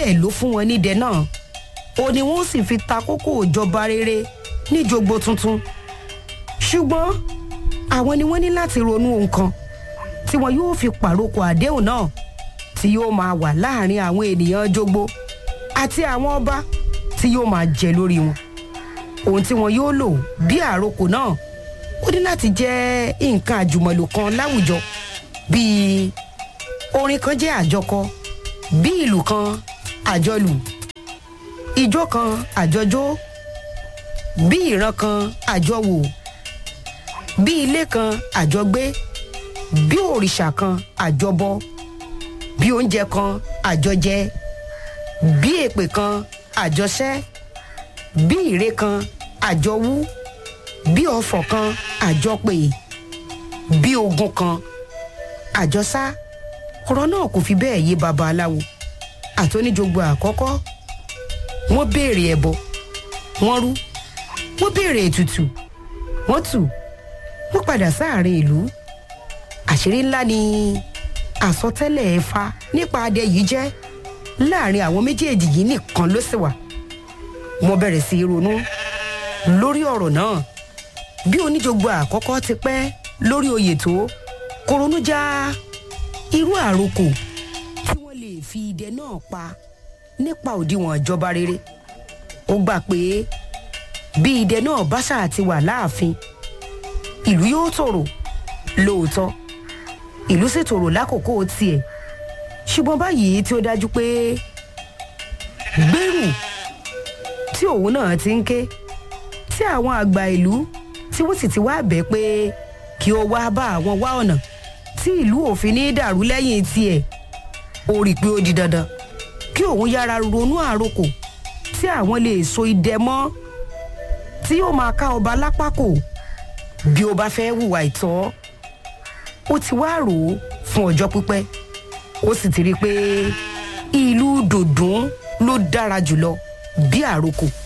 tẹ́lẹ̀ ló fún wọn nídẹ náà ó ní wọ́n sì fi ta kókó ìjọba rere níjogbo tuntun ṣùgbọ́n àwọn ni wọ́n ní láti ronú ohun kan tí wọn yóò fi pàrokò àdéhùn náà tí yóò máa wà láàrin àwọn ènìyàn jogbo àti àwọn ọba tí yóò máa jẹ lórí wọn ohun tí wọn yóò lò bí àrokò náà ó ní láti jẹ́ nǹkan àjùmọ̀lò kan láwùjọ bíi orin kan jẹ́ àjọkọ bí ìlú kan àjọlù ìjó kan àjọjó bí ìran kan àjọwò bí ilé kan àjọgbé bí òrìṣà kan àjọbọ bí oúnjẹ kan àjọjẹ bí èpè kan àjọṣẹ bí ìre kan àjọwú bí ọfọ̀ kan àjọpè bí ogun kan àjọsá ọ̀rọ̀ náà kò fi bẹ́ẹ̀ yé babaláwo àtọ́níjogbo àkọ́kọ́ wọ́n béèrè ẹbọ wọ́n rú wọ́n béèrè ètùtù wọ́n tù wọ́n padà sáàrin ìlú àṣírí ńlá ni àsọtẹ́lẹ̀ ẹ̀fà nípa adé yìí jẹ́ láàrin àwọn méjèèjì yìí nìkan ló sì wà wọ́n bẹ̀rẹ̀ sí í ronú lórí ọ̀rọ̀ náà bí oníjogbo àkọ́kọ́ ti pẹ́ lórí oyè tó kò ronú já irú àrokò tí wọ́n lè fi idẹ náà pa nípa òdiwọ̀n ìjọba rere ó gbà pé bí idẹ náà bá ṣáà ti wà láàfin ìlú yóò tòrò lóòótọ́ ìlú sì tòrò lákòókò tiẹ̀ ṣùgbọ́n báyìí tí ó dájú pé gbèrú tí òun náà ti ń ké tí àwọn àgbà ìlú tí wọ́n sì ti wá bẹ̀ pé kí ó wá bá àwọn wá ọ̀nà tí ìlú òfin ní dàrú lẹ́yìn tiẹ̀ ó rí i pé ó di dandan kí òun yára ronú àrokò tí àwọn lè so idẹ mọ́ tí yóò máa ká ọba lápákò bí ó bá fẹ́ hùwà ìtọ́ ó ti wá rò ó fún ọjọ́ pípẹ́ ó sì ti rí i pé ìlú dòdún ló dára jùlọ bí àrokò